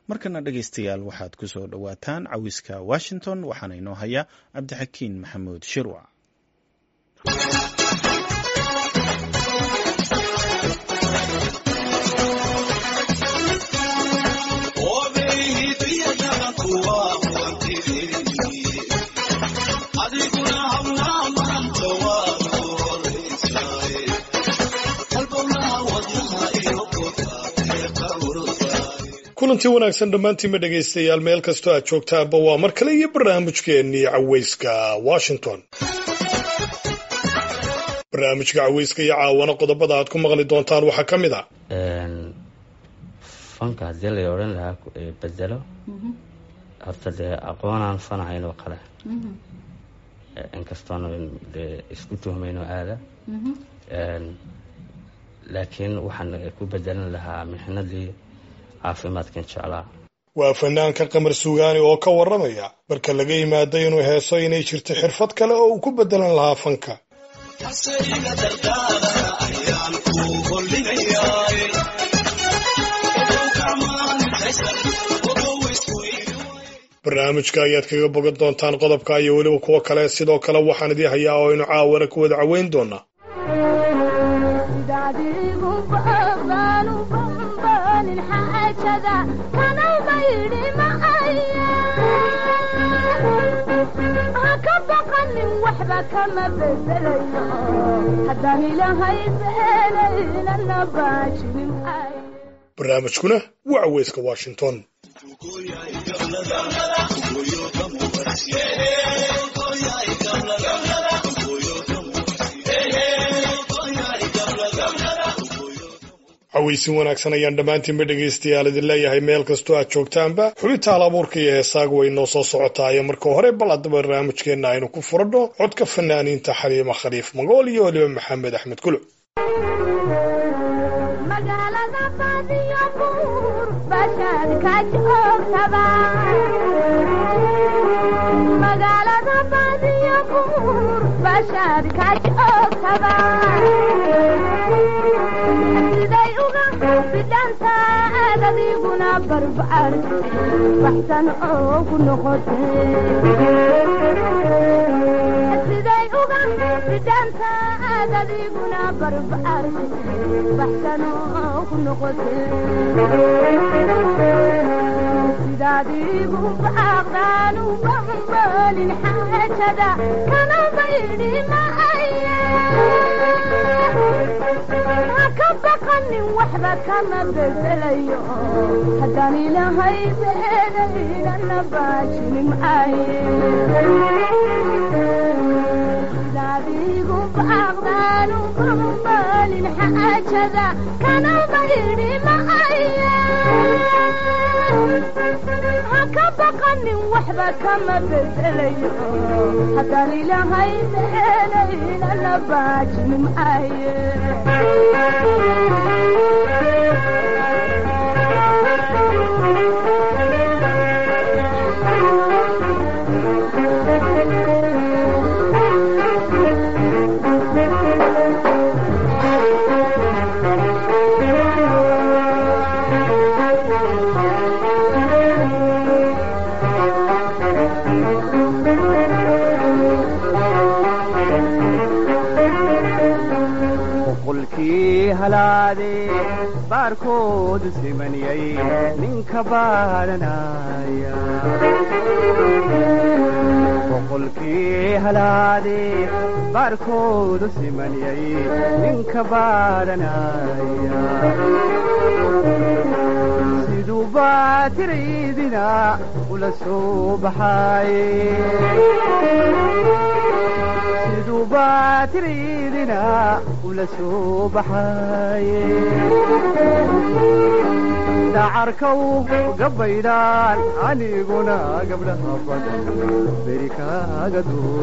markana dhegaystayaal waxaad ku soo dhowaataan cawiska washington waxaana inoo haya cabdixakiin maxamuud shirwac kulantii wanaagsan dhammaantiinma dhegaystayaal meel kastoo aad joogtaanba waa mar kale iyo barnaamijkeennii caweyska washington barnaamijka caweyska iyo caawana qodobada aad ku maqli doontaan waxaa ka mid a fanka haddii lay odhan lahaa bedelo horta dee aqoonaan fanahayn oo kale inkastoona dee isku tuhmayno aada laakiin waxaan ku bedelan lahaa mixnadii caafimaadkan jeclaa waa fanaanka qamar suugaani oo ka warramaya marka laga yimaado inuu heeso inay jirto xirfad kale oo uu ku beddelan lahaa fanka barnaamijka ayaad kaga bogan doontaan qodobka iyo weliba kuwo kale sidoo kale waxaan idii hayaa oo aynu caawana ku wada caweyn doonaa barnaamijkuna waa caweyska washington caweysin wanaagsan ayaan dhammaantiinba dhegaystayaal idin leeyahay meel kastoo aad joogtaanba xubinta hal abuurka iyo heesaagu way noo soo socotaayo marka hore bal haddaba barnaamijkeenna aynu ku furadho codka fanaaniinta xaliima khaliif magool iyo weliba maxamed axmed kuluc adiguna barbaar baxsan oogu noqotesiday uga bidhaantaad adiguna barbaar baxsan oogu noqote sidaadigu baaqdaanu bambalin xaajada kana baydhi maaya haka baqanin waxba kama bedelayo haddaan ilahay beedaynana baajinin maaye sidaadigu baaqdaanu bambalin xaajada kana baydhi maaya haka baqanin waxba kama bedelayo haddaan ilahay beedaynana baajinin maaye baarkoodu simaniyay ninka baaranaya boqolkii halaadee baarkoodu simaniyay ninka baaranaya siduu baatiraydina ula soo baxaaye siduu baatiraydina ula soo baxaaye dacarkaw gabaydhaan aniguna gabdhaha badan beri kaaga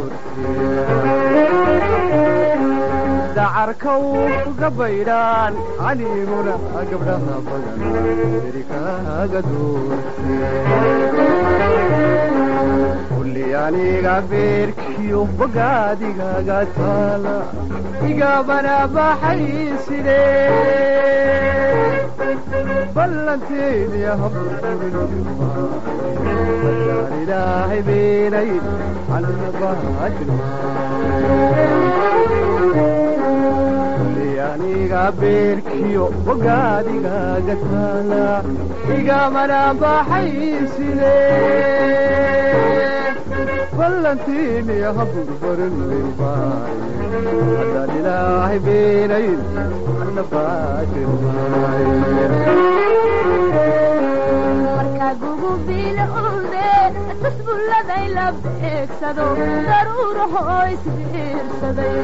doortedacarkaw gabaydhaan aniguna gabdhaha badan beri kaaga doorte kulli aniga beerkiyo bogaadigaga taala igabana baxay sidee ballanteeni habuurinima hadaan ilaahay beenayn anna baajilmaakulli aniga beerkiyo bogaadigaga taala igamana baxayside ballantiini haburbarinima hadaan ilaahay beenayn anna baajilmaaye markagugu bilowde tasbulladay la beegsado daruuraho isbiirsaday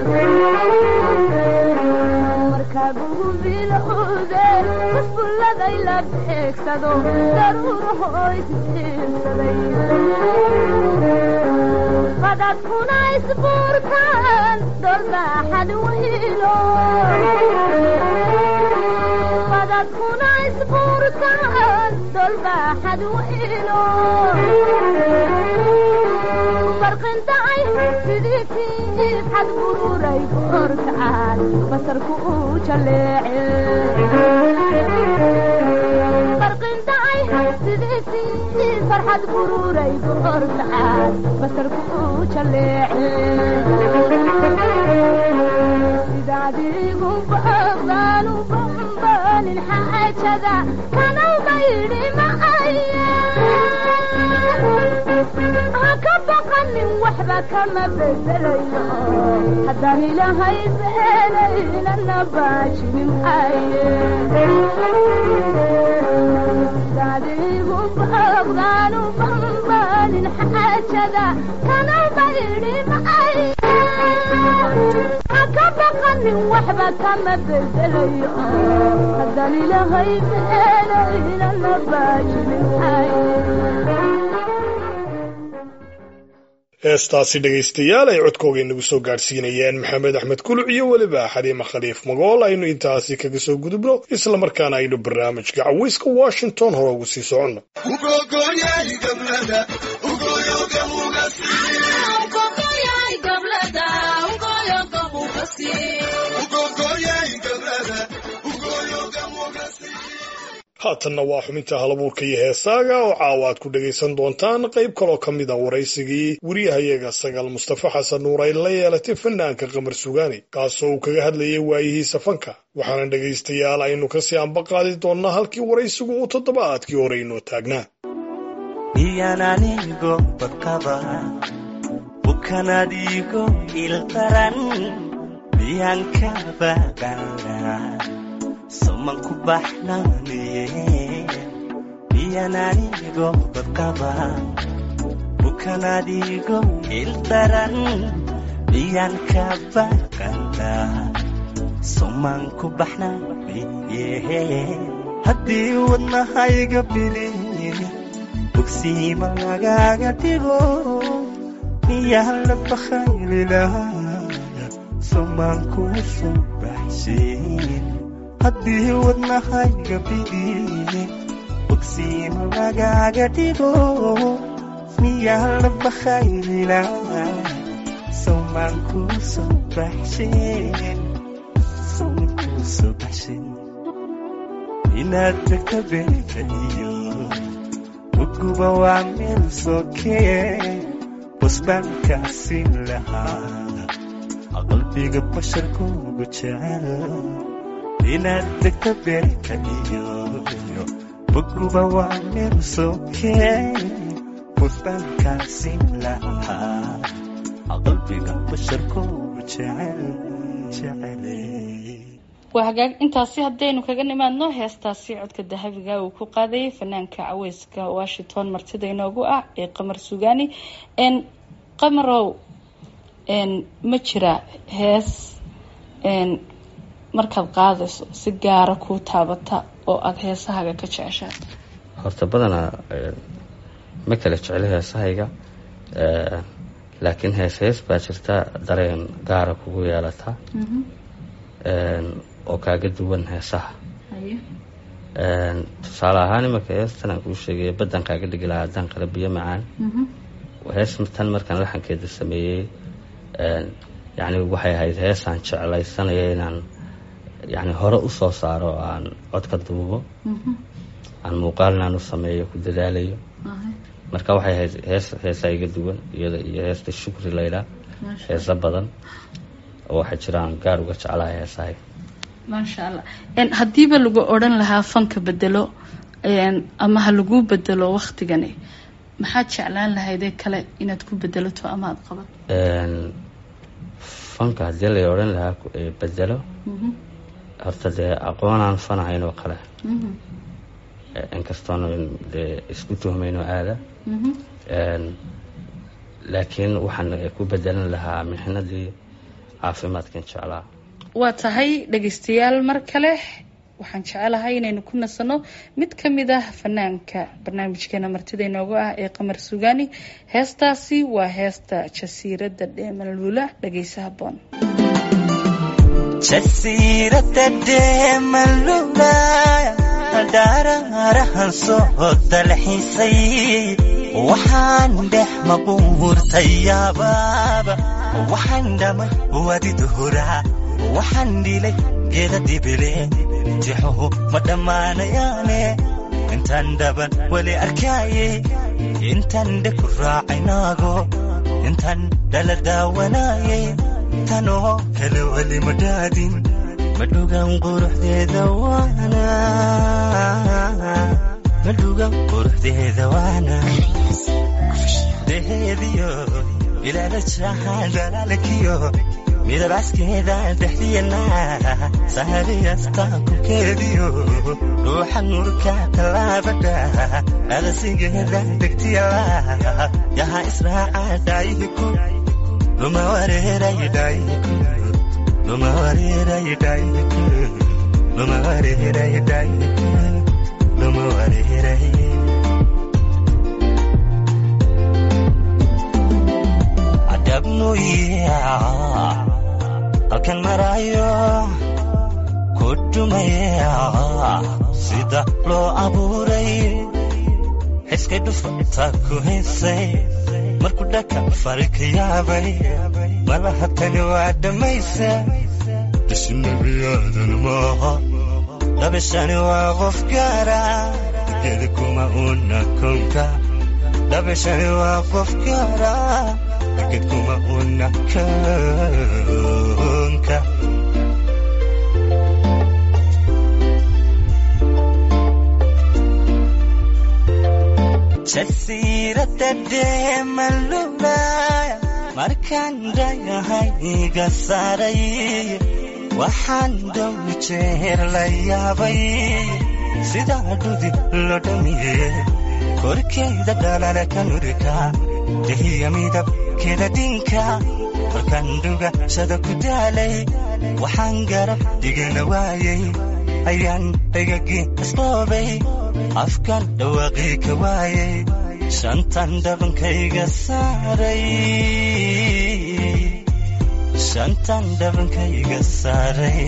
markagugu bilowde tasbulladay la beegsado daruuraho isbiirsaday qadadkuna isbuurtaan dolbaaxad waylo qadadkuna isbuurtaan dolbaaxad waylo barqindacay sidii tiif xad bururay korkacaan basarku uu jaleece barqindacay sidii tiif farxad bururay korkacaan basarku uu jaleece sidaadigu baqdaanu bambaanin xaajada kanawma yidhi macaya ha ka baqanin waxba kama bedelayo haddaan ilaahay beenaynana baajinin aye sidaadigu baqdaanu bambaanin xaajada kanawma yidhi macaya ka baqanin waxba kama bedelayo haddaan ilaahay beenaynana baajinin heestaasi dhegaystayaal ay codkooga inagu soo gaadhsiinayeen maxamed axmed kuluc iyo weliba xaliima khaliif magool aynu intaasi kaga soo gudubno islamarkaana aynu barnaamijka caweyska washington hore ugu sii soconno haatanna waa xubinta halabuurka iyo heesaaga oo caawa aad ku dhegaysan doontaan qayb kaloo ka mid a waraysigii wariyahayaga sagaal mustafa xasan nuur ay la yeelatay fanaanka qamar sugaani kaasoo uu kaga hadlayay waayihiisa fanka waxaana dhegaystayaal aynu kasii anba qaadi doonnaa halkii waraysigu uu toddobaadkii hore inoo taagnaa iyananigo badqaba bukanadigo ilqaran biyanka badana somanku baxnaaniye biyananigo badqaba bukanadigo ildaran biyanka baqana somanku baxnaaniye haddii wadnahayga bilin bogsiima lagaaga dhigo miyaa la bakaylilahaa somaanku soo baxshin haddii wadnahayga bidin bogsiima lagaaga dhigo miyaa la bakaylilahaa somaanku soo baxshin somaanku soo baxshin inaad tagta beekaiyo uguba waa meel sokee busbaankaasi lahaa qalbiga basharkuugu jecel inaad degta beerka iyo uguba waa meel sokee busbaankaasi lahaa qalbiga basharkuugu jecel jecel waa hagaag intaasi haddaynu kaga nimaadno heestaasi codka dahabiga uu ku qaadayay fanaanka caweyska washington martida inoogu ah ee qamar sugaani n qamarow n ma jira hees n markaad qaadayso si gaara kuu taabata oo aada heesahaaga ka jeceshaa horta badanaa ma kala jeclo heesahayga laakiin hees hees baa jirta dareen gaara kugu yeelata oo kaaga duwan heesaha tusaale ahaan imanka heestan aan kuu sheegay baddan kaaga dhigi lahaa haddaan qala biyo macaan hees tan markaan laxankeeda sameeyey yani waxay ahayd heesaan jeclaysanaya inaan yani hore usoo saaro aan cod ka duubo aan muuqaalna aan u sameeyo ku dadaalayo marka waxay ahayd hees heesaa iga duwan iyada iyo heesta shukri laydhaa heesa badan oo waxaa jira aan gaar uga jeclahay heesahay maasha allah haddiiba lagu odhan lahaa fanka bedelo ama ha lagu bedelo waktigani maxaad jeclaan lahaydee kale inaad ku bedelato ama aada qaban fanka haddii la odhan lahaa bedelo horta dee aqoonaan fanahayn oo kale inkastoona dee isku tuhmayno aada laakiin waxaan ku bedelan lahaa mixnadii caafimaadkan jeclaa waa tahay dhegaystayaal mar kale waxaan jecelahay inaynu ku nasano mid ka mid ah fanaanka barnaamijkeena martida inoogu ah ee qamar sugaani heestaasi waa heesta jasiiradda dheemalula dhagaysa haboon jasiirada dheemalula dhaaraarahan soo dalxiisay waxaan dhex mabuurtay yaabaaba waxaan dhamay wadiduhuraa waxaan dhilay geeda dibile tixuhu ma dhammaanayaane intaan dhaban weli arkaaye intaan dhe ku raacaynaago intaan dhala daawanaaye tanoo kale weli ma dhaadin madhugan quruxdeeda waana madhugan quruxdeeda waana deheediyo ilaala jaaxaan dhalaalkiyo midabaskeeda dhexdiyana sahariyasta kukeediyo ruuxa nurka tallaabadha adasigeeda degtiyala yaha israaca dhaayihiku luma wareerayi dhaayihiku luma wareerayi dhaayihiku luma wareerayi dhaayihiku luma wareerayi adabnuyaa halkan maraayo ku dhumaya sida loo abuuray xiskay dhufata ku haysay markuu dhaka fari ka yaabay malaha tani waa dhammaysa dashi nebiyaadan maaha dhabashani waa qof gaara geeda kuma una kownka dhabashani waa qof gaara ged kuma una kownka jasiirada dheemalulaya markaan dhayahayga saaray waxaan dhow jeer la yaabay sidaa dhudi lo dhamiye korkeeda dhalala ka nurika dehiya midabkeeda dinka markaan dhugashada ku daalay waxaan garab dhigana waayay ayaan dhagagii isdhoobay afkan dhawaaqii ka waayay shantan dhabankayga saaray shantan dhabankayga saaray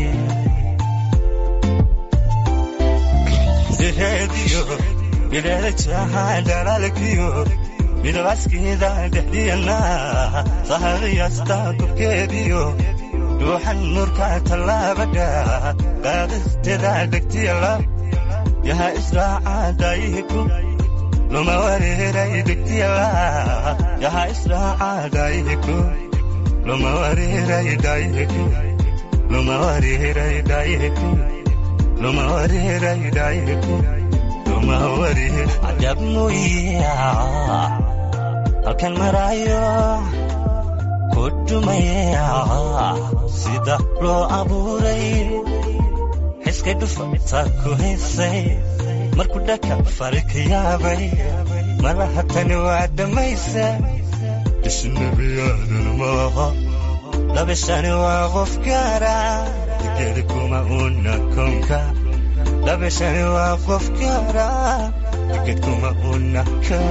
deheediyo bileela jaaxaan dhalaalkiyo midabaskeeda dhexdiyana sahariyasta korkeediyo ruuxan nurka tallaabadha qaadisteeda dhegtiyala yaha israaca daayihiku luma wareeray dhegtiyala yaha israaca daayihiku luma wareeray daayihiku luma wareeray daayihiku luma wareeray daayihiku luma wareer adabnuyaa halkan maraayo ku dhumaya sida loo abuuray xiskay dhufata ku haysay markuu dhaka fari ka yaabay malaha tani waa dhammaysa dashi nebiyaadan maaha dhabashani waa qof gaara geeda kuma una kownka dhabashani waa qof gaara ged kuma una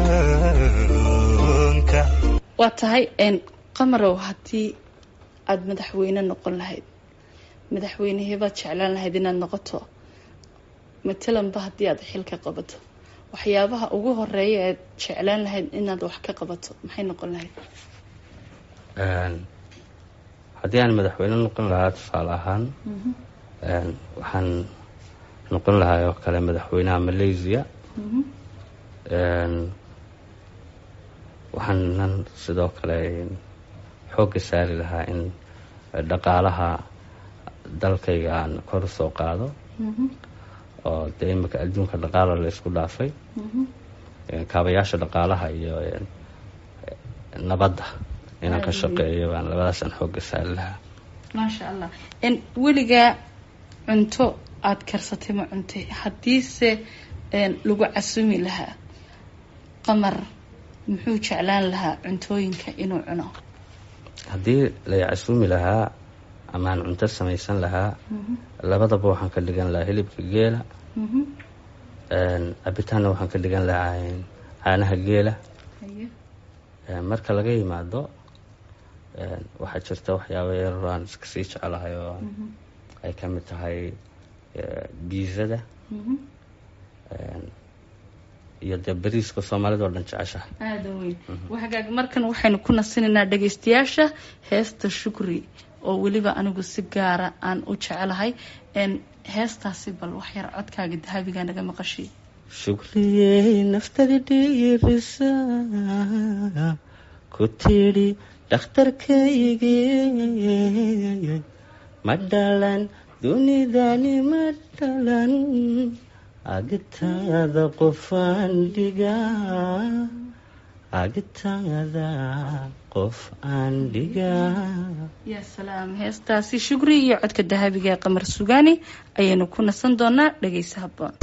kownka waa tahay qamarow haddii aada madaxweyne noqon lahayd madaxweynehebaad jeclaan lahayd inaad noqoto matalanba haddii aad xilka qabato waxyaabaha ugu horeeya aad jeclaan lahayd inaad wax ka qabato maxay noqon lahayd haddii aan madaxweyne noqon lahaa tusaale ahaan waxaan noqon lahaa oo kale madaxweynaha malaysia waxaanan sidoo kale xoogga saari lahaa in dhaqaalaha dalkayga aan kor usoo qaado oo dee imika adduunka dhaqaala la isku dhaafay kaabayaasha dhaqaalaha iyo nabadda inaan ka shaqeeyo baan labadaasaan xoogga saari lahaa maasha allah weligaa cunto aada karsatay ma cuntay haddiise lagu casumi lahaa qamar muxuu jeclaan lahaa cuntooyinka inuu cuno haddii la casuumi lahaa amaan cunto samaysan lahaa labadaba waxaan ka dhigan lahaa hilibka geela cabitaanna waxaan ka dhigan lahaa caanaha geela marka laga yimaado waxaa jirta waxyaaba yaroo aan iska sii jecelahay oo ay ka mid tahay biizada iyo dee bariiska soomaalida oo dhan jeceshaha aada weyn wahagaag markan waxaynu ku nasinaynaa dhagaystayaasha heesta shukri oo weliba anigu si gaara aan u jecelahay heestaasi bal waxyar codkaaga dahabiga naga maqashay shukriyey naftada dhiirisa ku tidhi dhakhtarkaygii ma dhalan dunidani ma dhalan agtaada qofaan dhigaa agtaada qof aan dhigaa yaa salaam heestaasi shukri iyo codka dahabiga ee qamar sugaani ayaynu ku nasan doonaa dhagaysa haboon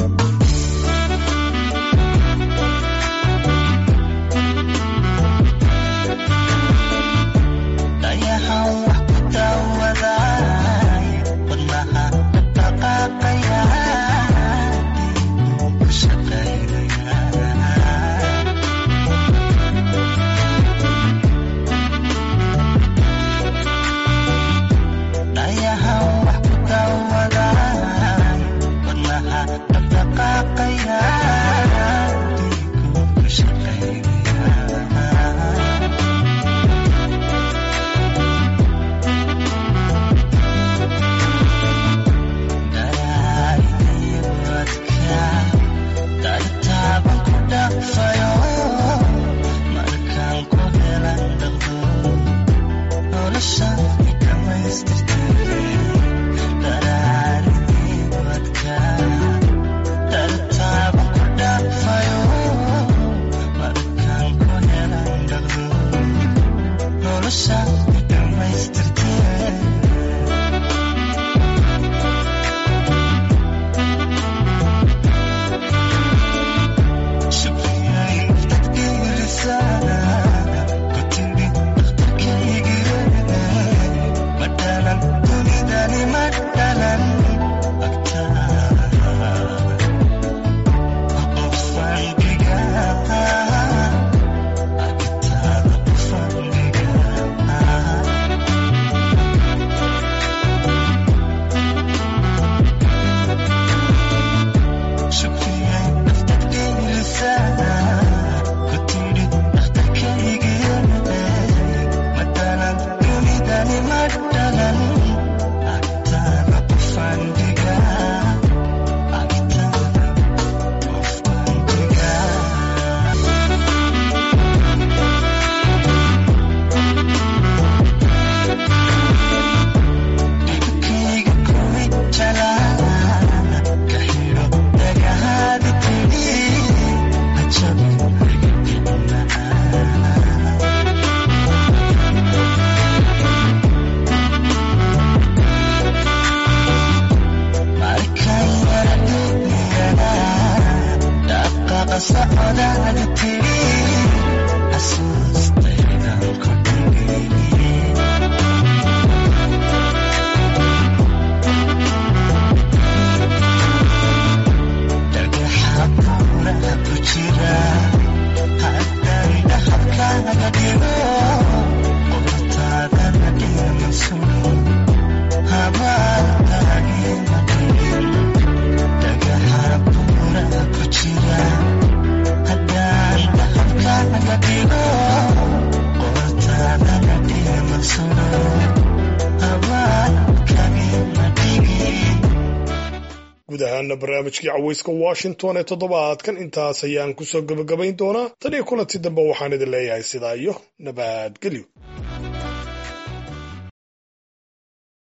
ahaana barnaamijkii caweyska washington ee toddobaadkan intaas ayaan kusoo gebagabayn doonaa tan iyo kulanti dambe waxaan idin leeyahay sidaa iyo nabadgelyo